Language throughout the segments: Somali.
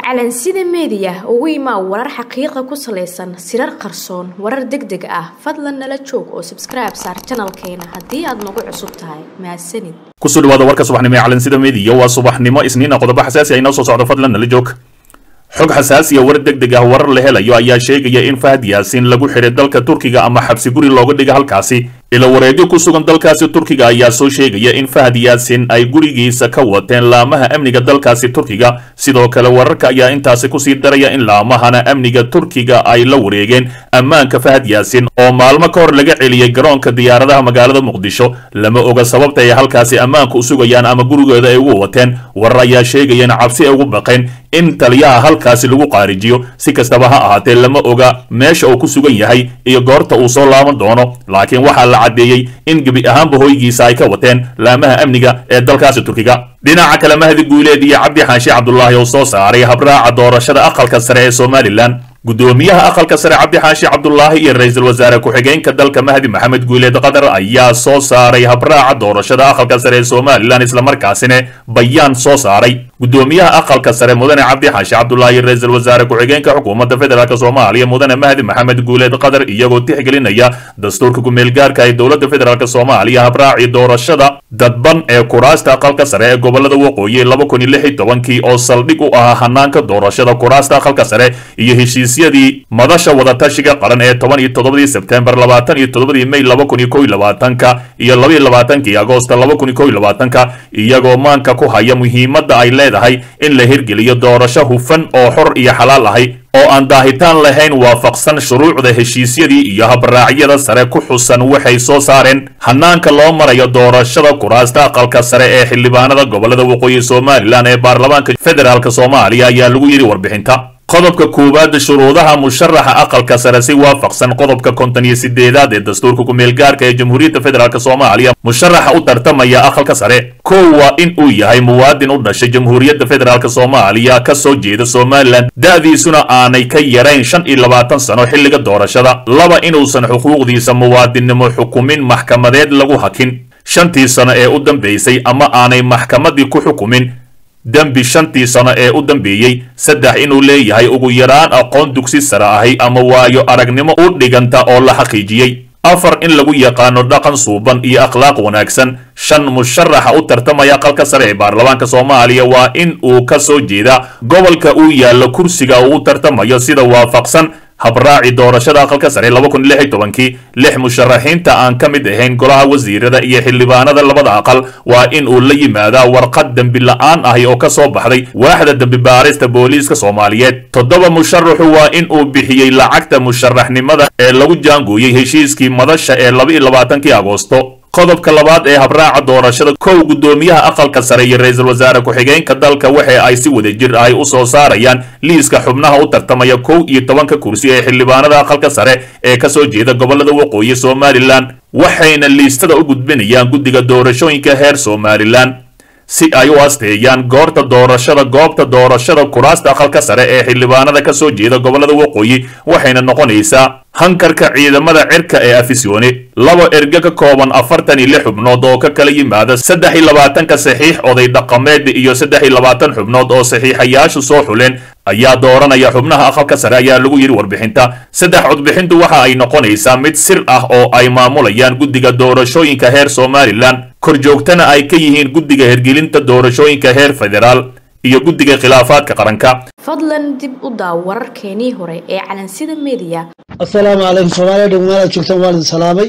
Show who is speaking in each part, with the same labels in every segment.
Speaker 1: calansida meediya ugu imaa warar xaqiiqa ku salaysan sirar qarsoon warar deg deg ah fadlan nala joog oo sabskribe saar janalkeena haddii aad nagu cusub tahay mahadsanid
Speaker 2: kusoo dhawaada warka subaxnimo ee calansida meediya waa subaxnimo isniina qodobo xasaasi ah inoo soo socdo fadlan nala joog xog xasaasiya war deg deg ah warar la helayo ayaa sheegaya in fahad yaasiin lagu xiray dalka turkiga ama xabsi guri looga dhiga halkaasi ila wareegyo ku sugan dalkaasi turkiga ayaa soo sheegaya in fahad yaasiin ay gurigiisa ka wateen laamaha amniga dalkaasi turkiga sidoo kale wararka ayaa intaasi kusii daraya in laamahana amniga turkiga ay la wareegeen ammaanka fahad yaasiin oo maalmo ka hor laga celiyey garoonka diyaaradaha magaalada muqdisho lama oga sababta ay halkaasi ammaanka u sugayaan ama gurigooda ay ugu wateen warar ayaa sheegaya in cabsi ay ugu baqeen in taliyaha halkaasi lagu qaarijiyo si kastaba ha ahaatee lama oga meesha uu ku sugan yahay iyo goorta uu soo laaban doono laakiin waxaa la caddeeyey in gebi ahaanba hoygiisa ay ka wateen laamaha amniga ee dalkaasi turkiga dhinaca kale mahdi guuleed iyo cabdi xaashi cabdulaahi oo soo saaray habraaca doorashada aqalka sare ee somalilan guddoomiyaha aqalka sare cabdi xaashi cabdulaahi iyo ra-iisul wasaare ku-xigeenka dalka mahdi maxamed guuleed qatar ayaa soo saaray habraaca doorashada aqalka sare ee somalilan islamarkaasina bayaan soo saaray guddoomiyaha aqalka sare mudane cabdi xaashi cabdulaahi iyo ra-iisul wasaare ku-xigeenka xukuumadda federaalk soomaaliya mudane mahdi maxamed guuleed qatar iyagoo tixgelinaya dastuurka ku-meelgaarka ee dowladda federaalk soomaaliya habraacii doorashada dadban ee kuraasta aqalka sare ee gobolada waqooyi laba kun iyo lix iyo tobankii oo saldhig u ahaa hanaanka doorashada kuraasta aqalka sare iyo heshiisyadii madasha wadatashiga qaran ee toban iyo toddobadii sebtembar labaatan iyo toddobadii may laba kun iyo kow iyo labaatanka iyo laba iyo labaatankii agoosta laba kun iyo kow iyo labaatanka iyagoo maanka ku haya muhiimadda ay leedahay in la hirgeliyo doorasho hufan oo xor iyo xalaal ahay oo aan daahitaan lahayn waafaqsan shuruucda heshiisyadii iyo habraacyada sare ku xusan waxay soo saareen hanaanka loo marayo doorashada kuraasta aqalka sare ee xildhibaanada gobolada waqooyi somalilan ee baarlamaanka federaalk soomaaliya ayaa lagu yidhi warbixinta qodobka koowaad shuruudaha musharaxa aqalka sare si waafaqsan qodobka konton iyo sideedaad ee dastuurka ku-meelgaarka ee jamhuuriyadda federaalk soomaaliya musharaxa u tartamaya aqalka sare kow waa in uu yahay muwaadin u dhashay jamhuuriyadda federaalk soomaaliya ka soo jeeda somalilan da-diisuna aanay ka yarayn shan iyo labaatan sano xilliga doorashada laba inuusan xuquuqdiisa muwaadinnimo xukumin maxkamadeed lagu hakin shantii sano ee u dambaysay ama aanay maxkamadii ku xukumin dembi shantii sano ee u dambeeyey saddex inuu leeyahay ugu yaraan aqoon dugsi sare ahi ama waayo aragnimo u dhiganta oo la xaqiijiyey afar in lagu yaqaano dhaqan suuban iyo akhlaaq wanaagsan shan musharaxa u tartamaya aqalka sare ee baarlamaanka soomaaliya waa in uu ka soo jeeda gobolka uu yaallo kursiga uu u tartamayo sida waafaqsan habraaci doorashada aqalka sare laba kun lix iyo tobankii lix musharaxiinta aan ka mid ahayn golaha wasiirada iyo xildhibaanada labada aqal waa in uu la yimaadaa warqad dembi la-aan ahi oo ka soo baxday waaxda dembi baarista booliiska soomaaliyeed toddoba musharaxu waa in uu bixiyey lacagta musharaxnimada ee lagu jaangooyey heshiiskii madasha ee laba iyo labaatankii agoosto qodobka labaad ee habraaca doorashada kow guddoomiyaha aqalka sare iyo ra-iisul wasaare ku-xigeenka dalka waxa ay si wadajir ahy u soo saarayaan liiska xubnaha u tartamaya kow iyo tobanka kursi ee xildhibaanada aqalka sare ee ka soo jeeda gobolada waqooyi somalilan waxayna liistada u gudbinayaan guddiga doorashooyinka heer somalilan si ay u asteeyaan goorta doorashada goobta doorashada kuraasta aqalka sare ee xildhibaanada ka soo jeeda gobolada waqooyi waxayna noqonaysaa hankarka ciidamada cirka ee afisyoone laba erge ka kooban afartan iyo lix xubnood oo ka kala yimaada saddex iyo labaatanka saxiix oday dhaqameed iyo saddex iyo labaatan xubnood oo saxiixayaashu soo xuleen ayaa dooranaya xubnaha aqalka sare ayaa lagu yidhi warbixinta saddex codbixintu waxa ay noqonaysaa mid sir ah oo ay maamulayaan guddiga doorashooyinka heer somalilan korjoogtana ay ka yihiin guddiga hergelinta doorashooyinka heer federaal iyo guddiga khilaafaadka qaranka
Speaker 1: fadlan dib u daaw wararkeenii hore ee calansida meediya
Speaker 3: assalaamu calaykum soomaaliya dhegmaalaad joogtaan waan idin salaamay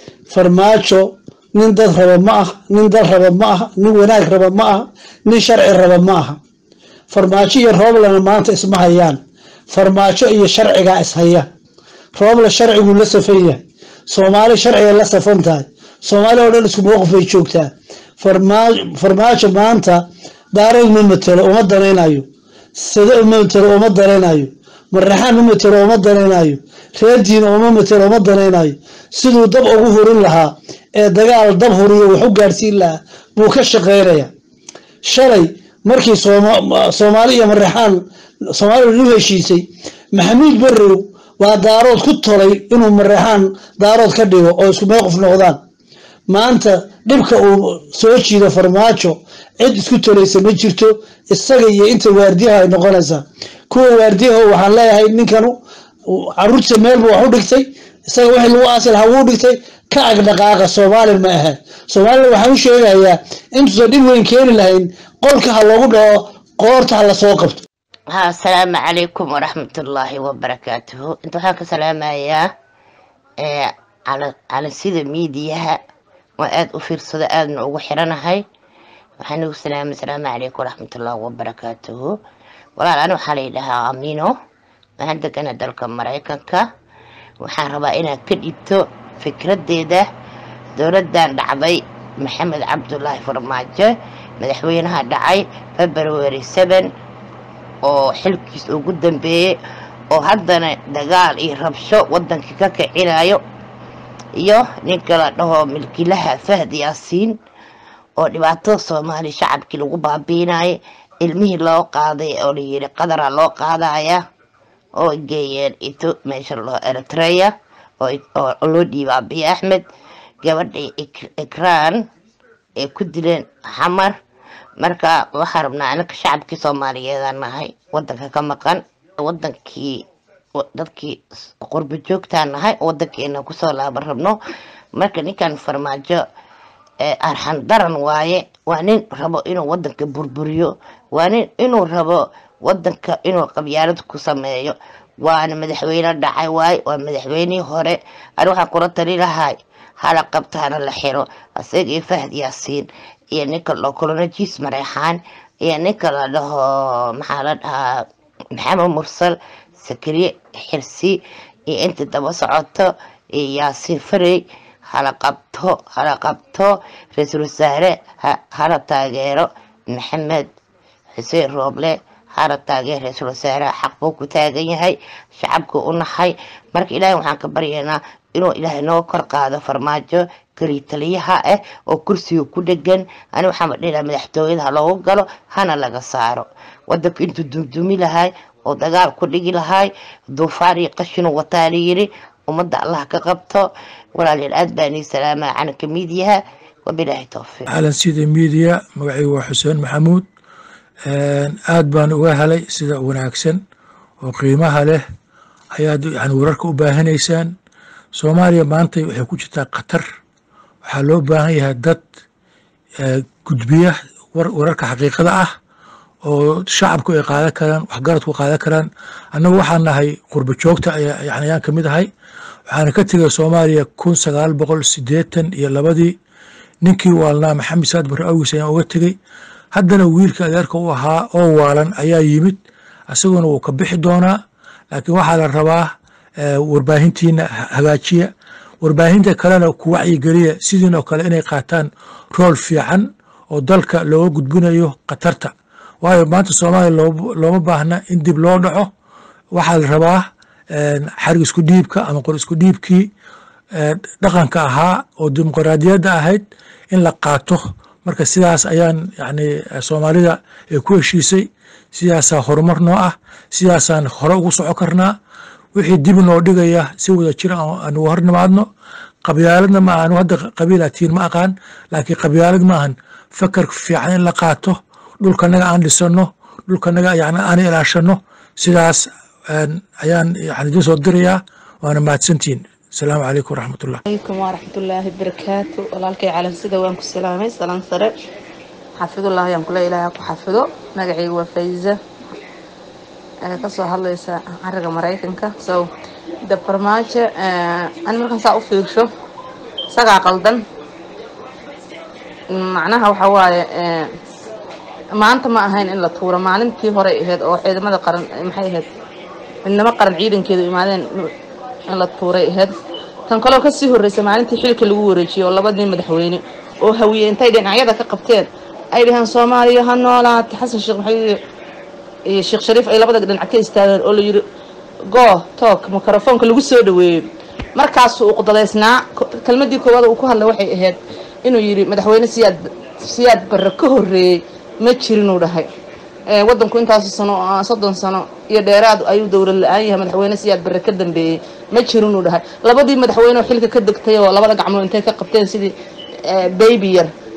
Speaker 3: farmaajo nin dad raba ma ah nin dal raba ma ah nin wanaag raba ma ah nin sharci raba ma aha farmaajo iyo rooblana maanta isma hayaan farmaajo iyo sharcigaa ishaya roobla sharciguu la safan yahay soomaali sharciga la safan tahay soomaali oo dhan isku mowqif bay joogtaa farmaajo maanta daareed ma matelo uma danaynayo sade uma matelo uma danaynayo maraxaan ma matelo uma danaynayo reerdiina uma matelo uma danaynayo siduu dab ugu hurin lahaa ee dagaal dab huriyo wax u gaadhsiin lahaa buu ka shaqeynaya shalay markii soomaali iyo maraxaan soomaaliya lu heshiisay maxamuud barrow waa daarood ku tolay inuu maraxaan daarood ka dhigo oo isku mowqif noqdaan maanta dhibka uu soo jiido farmaajo cid isku tolaysa ma jirto isaga iyo inta waardiyaha ay noqonaysaa kuwa waardiyaho waxaan leeyahay ninkanu caruurtiisa meelbu wax u dhigtay isaga wixii lagu aasi lahaa wuu dhigtay ka agdhaqaaqa soomaali ma ahayn soomaalina waxaan u sheegayaa intuusan dhib weyn keeni lahayn qolka ha loogu dhaco qoorta ha lasoo qabto
Speaker 4: ha asalaamu calaykum waraxmatullaahi wabarakaatuhu inta waxaan ka salaamayaa ee cala- calansida miidiyaha waa aada u fiirsado aadna ugu xiranahay waxaan ugu salaamay asalaamu calaykum waraxmatullaahi wabarakaatuhu walaal ani waxaa la yidhahaa amino waxaan degana dalka maraykanka waxaan rabaa inaad ka dhibto fikraddeeda dowladdan dhacday maxamed cabdulaahi farmaajo madaxweynaha dhacay february seven oo xilkiis ugu dambeeyey oo haddana dagaal iyo rabsho wadankii ka kicinayo iyo ninka la dhaho milkilaha fahd yaasiin oo dhibaatada soomaali shacabkii lagu baabiinayo ilmihii loo qaaday oo layiri qadara loo qaadaya oo geeyeen ito meesha loo eritrea oo oo loo dhiibay abiy axmed gabadhii Ik- ikraan ay ku dileen xamar marka waxaan rabnaa anaka shacabkii soomaaliyeedaan nahay wadanka ka maqan wadankii wa- dadkii s- qurbo joogtaan nahay wadankeena kusoo laaban rabno marka ninkan farmaajo ee arxan daran waaye waa nin rabo inuu wadanka burburiyo waa nin inuu rabo wadanka inuu qabyaalad ku sameeyo waana madaxweyne dhacay waaye waa madaxweynihii hore ani waxaan kula tali lahay hala qabtaana la xiro isaga iyo fahd yaasiin iyo ninka loo colonajis mareexaan iyo ninka la dhaho maxaa la dhahaa maxamed mursal sakariye xirsi iyo inta daba socoto iyo yaasiin farey hala qabto hala qabto ra-iisul wasaare ha- hala taageero maxamed xuseen rooble hala taageer ra-iisul wasaaraha xaq buu ku taagan yahay shacabku u nahay marka ilaahay waxaan ka baryaynaa inuu ilaahay noo kor qaado farmaajo kali taliyaha ah oo kursiga ku dhegan ani waxaan badhilaha madaxtooyada ha loogu galo hana laga saaro wadanku intuu dumdumi lahay oo dagaal ku dhigi lahay duufaar iyo qashinu wataa layiri ummadda allah ka qabto walaalayaal aad baan ii salaamaa cananka miidiyaha wabilaahi towfiiq
Speaker 5: calan sida miidiya magacaygu waa xuseen maxamuud aad baan uga helay sida wanaagsan oo qiimaha leh ayaad yani wararka u baahanaysaan soomaaliya maanta waxay ku jirtaa khatar waxaa loo baahan yahay dad eh, gudbiya war- wararka xaqiiqada ah oo shacabku ay qaadan karaan waxgaradku qaadan karaan annagu waxaan nahay qurbo joogta ayaa yani ayaan kamid ahay waxaana ka tegay soomaaliya kun sagaal boqol sideetan iyo labadii ninkii waalnaa maxamed saad barre awgiis ayaan uga tegey haddana wiilka adeerka u ahaa oo waalan ayaa yimid isaguna wuu ka bixi doonaa laakiin waxaa la rabaa eh, warbaahintiina ha- hagaajiya warbaahinta kalena ku wacyigeliya sidiin oo kale inay qaataan rool fiican oo dalka looga gudbinayo khatarta waayo maanta soomaaliya loo- looma baahna in dib loo dhaco waxaa la rabaa eh, xarig isku dhiibka ama qor isku dhiibkii eh, dhaqanka ahaa oo dimuqraadiyadda ahayd in la qaato marka sidaas ayaan yani eh, soomaalida ay ku heshiisay sidaasaa horumar noo ah sidaasaan hore ugu soco karnaa wixii dib noo dhigaya si wada jira aan aan uga hornimaadno qabyaaladna ma ahan hadda qabiilaatiin ma aqaan laakiin qabyaalad ma ahan fakar fiican in la qaato dhulkanaga aan dhisano dhulkanaga yani aan ilaashano sidaas een, ayaan yani idin soo dirayaa waana mahadsantihin asalaamu calaykum waraxmatullah
Speaker 6: عليكم ورحمة الله وبركاته walaalkay calan sida waan ku salaamay salaan sare xafidullah ayaan kula ilaahay ku xafido magacayga waa fayza ee kasoo hadlaysa cariga maraykanka so da farmaajo ani markaan saa u fiirsho isagaa qaldan macnaha waxa waaye ee, maanta ma ahayn in la tuuro maalintii hore ahayd oo ciidamada qaran maxay ahayd midnimo qaran ciidankeedu imaadeen in la tuuray ahayd tan kaloo kasii horreysay maalintii xilka lagu wareejiyey oo labadii madaxweyne oo hawiye intay dhinacyada ka qabteen ay dhaheen soomaaliya ha noolaata xasan sheekh maxamed iyo sheekh shariif ay labada dhinac ka istaageen oo la yiri go toog mikrofoonka lagu soo dhaweeyey markaasuu uqdadaysnaa ko- kelmadii koowaad uu ku hadlay waxay ahayd inuu yiri madaxweyne siyaad siyaad barre ka horreeyey ma jirinuu dhahay ee, wadanku intaas sano oo ah, soddon sano iyo dheeraad ayuu dowlad la-aan yahay madaxweyne siyaad barre ka dambeeyey ma jirinuu dhahay labadii madaxweyne oo xilka ka degtay oo labada gacmood intay ka qabteen sidii ee, baby yar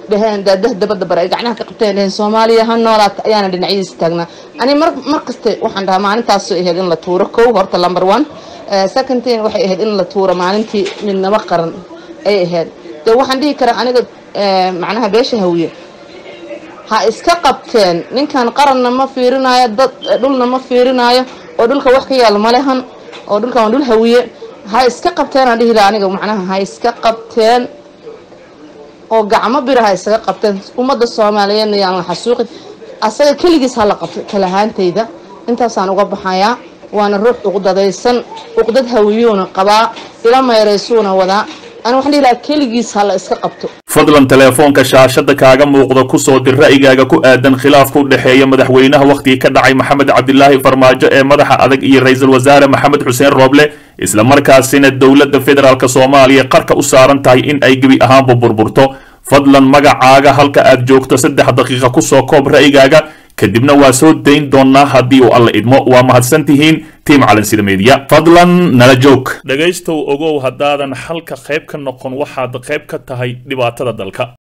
Speaker 6: dhaheen daadah dabada bare ay gacnaha ka qabteen dhaheen soomaaliya ha noolaata ayaana dhinacyadiisa taagnaa ani mar mar kaste waxaan dhahaa maalintaas ahayd in la tuuro kow horta number one second thing waxay ahayd in la tuuro maalintii midnimo qaran ay ahayd de waxaan dhihi karaa aniga macnaha beesha hawiye ha iska qabteen ninkan qaranna ma fiirinayo dad dhulna ma fiirinayo oo dhulka wax ka yaal malehan oo dhulkan waa dhul hawiye ha iska qabteen aan dhihi laha aniga macnaha ha iska qabteen oo gacmo bira ha isaga qabteen ummadda soomaaliyeedna yaan la xasuuqin asaga keligiis ha la qabto kalahaantayda intaasaan uga baxayaa waana ruux uqdadaysan uqdad hawiyuuna qabaa ila meeraysuuna wadaa ani waxaan dhihi lahaa keligiis ha la iska qabto
Speaker 2: fadlan teleefoonka shaashada kaaga muuqda ku soo dir ra'yigaaga ku aadan khilaafka u dhexeeya madaxweynaha wakhtigii ka dhacay maxamed cabdilaahi farmaajo ee madaxa adag iyo ra-iisul wasaare maxamed xuseen rooble isla markaasina dowladda federaalk soomaaliya qarka u saaran tahay in ay gebi ahaanba burburto fadlan magacaaga halka aad joogto saddex daqiiqa kusoo koob ra'yigaaga kadibna waa soo dayn doonaa haddii uu alla idmo waa mahadsan tihiin tiim calansida meediya fadlan nala joog dhegaystow ogow haddaadan xalka qayb ka noqon waxaad qayb ka tahay dhibaatada dalka